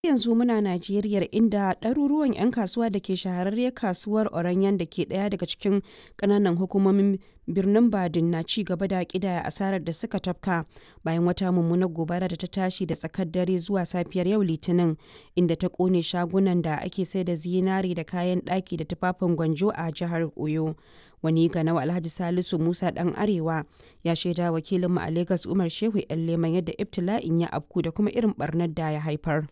yanzu muna Najeriya inda ɗaruruwan 'yan kasuwa da ke shahararriyar kasuwar Oranyen da ke ɗaya daga cikin ƙananan hukumomin birnin Badin na ci gaba da ƙidaya asarar da suka tafka bayan wata mummunar gobara da ta tashi da tsakar dare zuwa safiyar yau Litinin inda ta ƙone shagunan da ake sai da zinari da kayan ɗaki da tufafin gwanjo a jihar Oyo. Wani ganau Alhaji Salisu Musa ɗan Arewa ya shaida wakilinmu a Legas Umar Shehu 'yan Leman yadda ibtila'in ya afku da kuma irin barnar da ya haifar.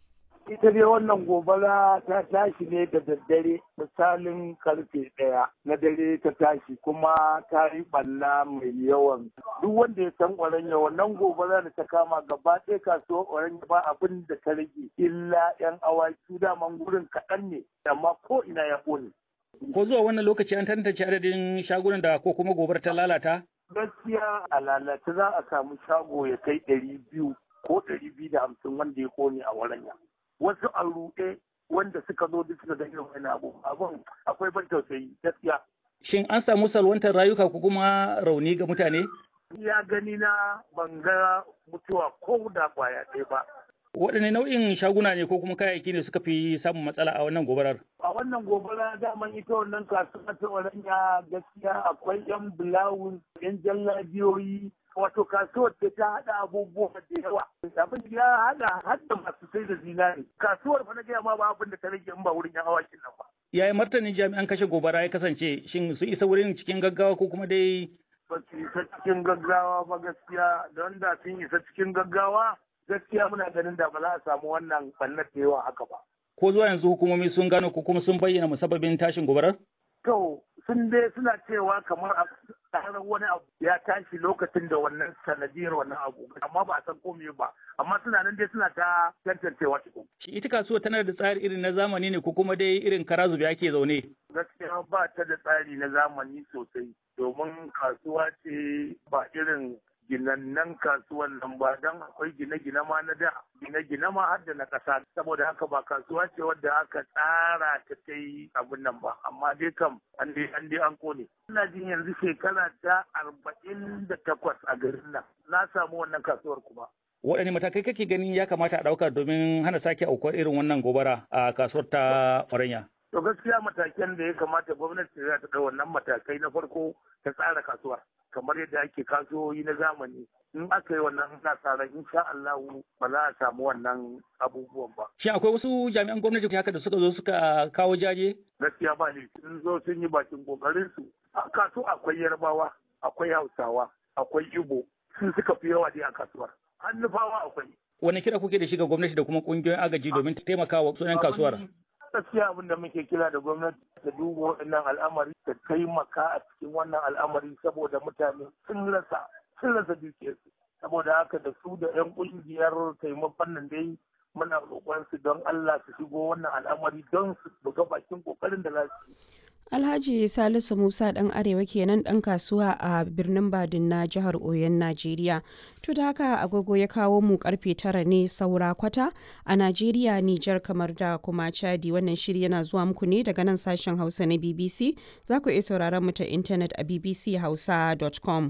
ita dai wannan gobara ta tashi ne da daddare misalin karfe ɗaya na dare ta tashi kuma ta yi ɓalla mai yawan duk wanda ya san oranya wannan gobara da ta kama gaba ɗaya kasuwar oranya ba abin da ta rage illa yan awaki daman gurin kaɗan ne amma ko ina ya ƙone. ko zuwa wannan lokaci an tantance adadin shagunan da ko kuma gobar ta lalata gaskiya a lalace za a samu shago ya kai ɗari biyu ko ɗari biyu da hamsin wanda ya ƙone a waranya. wasu a ruɗe wanda suka zo duk suka ga irin wani abu abun akwai ban tausayi gaskiya. Shin an samu salwantar rayuka ko kuma rauni ga mutane? Ya gani na ban ga mutuwa ko da kwaya ɗaya ba. Waɗanne nau'in shaguna ne ko kuma kayayyaki ne suka fi samun matsala a wannan gobarar? A wannan gobara daman ita wannan kasuwa ta Oranya gaskiya akwai 'yan bulawun, 'yan jallabiyoyi, wato kasuwar da ta haɗa abubuwa da yawa abin ya haɗa hadda masu sai da zinari kasuwar fa na gaya ma ba abin da ta rage in ba wurin yan awakin nan ba yaya martanin jami'an kashe gobara ya kasance shin su isa wurin cikin gaggawa ko kuma dai ba su isa cikin gaggawa ba gaskiya don da sun isa cikin gaggawa gaskiya muna ganin da ba za a samu wannan ɓannar da yawa haka ba ko zuwa yanzu hukumomi sun gano ko kuma sun bayyana musabbabin tashin gobarar to sun dai suna cewa kamar a tsarar wani abu ya tashi lokacin da wannan sanadiyar wannan abu amma ba a san komai ba amma suna nan dai suna ta tantancewa cikin. Shi ita kasuwa tana da tsari irin na zamani ne ko kuma dai irin kara zube ake zaune? Gaskiya ba ta da tsari na zamani sosai domin kasuwa ce ba irin ginannan kasuwan nan ba don akwai gine-gine ma na da gine-gine ma har da na ƙasa saboda haka ba kasuwa ce wadda aka tsara ta ta yi abin nan ba amma dai kam an dai an dai an kone ina jin yanzu shekara ta arba'in da takwas a garin nan na samu wannan kasuwar kuma waɗanne matakai kake ganin ya kamata a ɗauka domin hana sake aukuwar irin wannan gobara a kasuwar ta Oranya? To gaskiya matakan da ya kamata gwamnati za ta ɗau wannan matakai na farko ta tsara kasuwar. kamar yadda ake kasuwoyi na zamani in aka yi wannan nasarar insha Allah ba za a samu wannan abubuwan ba. Shin akwai wasu jami'an gwamnati haka da suka zo suka kawo jaje? Gaskiya ba ne sun zo sun yi bakin kokarin su. A kasu akwai yarbawa, akwai hausawa, akwai ibo sun suka fi yawa dai a kasuwar. Hannufawa akwai. Wani kira kuke da shi ga gwamnati da kuma kungiyoyin agaji domin taimaka wa sunan kasuwar? gaskiya abin da muke kira da gwamnati ta duba waɗannan al'amari ta taimaka a cikin wannan al'amari saboda mutane sun rasa sun rasa dukiyarsu saboda haka da su da 'yan ƙungiyar taimakon nan dai muna roƙon su don Allah su shigo wannan al'amari don su buga bakin ƙoƙarin da za su yi. Alhaji Salisu Musa ɗan Arewa kenan ɗan kasuwa a birnin Badin na jihar Oyon Najeriya. To da haka agogo ya kawo mu karfe tara ne saura kwata a Najeriya, Nijar kamar da kuma Chadi wannan shiri yana zuwa muku ne daga nan sashen Hausa na BBC. Za ku iya sauraron mu ta intanet a bbchausa.com.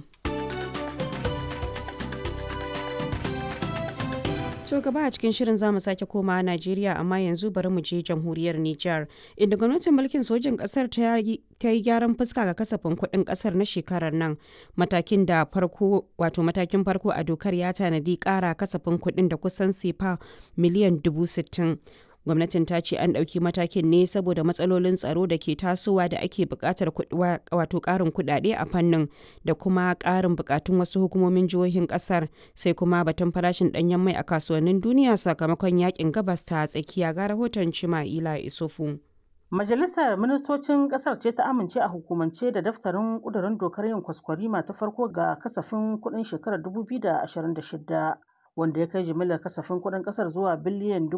To gaba a cikin shirin zamu sake koma Najeriya amma yanzu bari mu je jamhuriyar Nijar inda gwamnatin mulkin sojin kasar ta yi gyaran fuska ga kasafin kuɗin kasar na shekarar nan matakin da farko wato matakin farko a dokar ya tanadi ƙara kasafin kuɗin da kusan sefa miliyan dubu sittin. gwamnatin ta ce an ɗauki matakin ne saboda matsalolin tsaro da ke tasowa da ake buƙatar wato ƙarin kuɗaɗe a fannin da kuma ƙarin buƙatun wasu hukumomin jihohin ƙasar sai kuma batun farashin ɗanyen mai a kasuwannin duniya sakamakon yakin gabas ta tsakiya ga rahoton cima'ila isufu. Majalisar Ministocin Ƙasar ce ta amince a hukumance da daftarin ƙudurin dokar yin kwaskwarima ta farko ga kasafin kuɗin shekarar 2026. wanda ya kai jimillar kasafin kuɗin ƙasar zuwa biliyan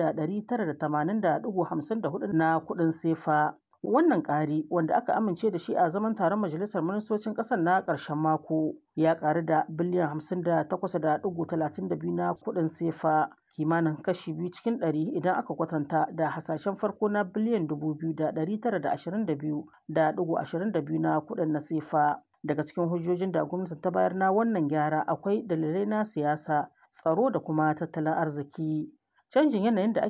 2,980.54 na kuɗin sefa. Wannan ƙari wanda aka amince da shi a zaman taron Majalisar Ministocin ƙasar na ƙarshen mako ya ƙaru da biliyan 58.32 na kuɗin sefa kimanin kashi biyu cikin ɗari idan aka kwatanta da hasashen farko na biliyan 2,922.22 na kuɗin na sefa. Daga cikin hujjojin da gwamnati ta bayar na wannan gyara akwai dalilai na siyasa tsaro da kuma tattalin arziki canjin yanayin da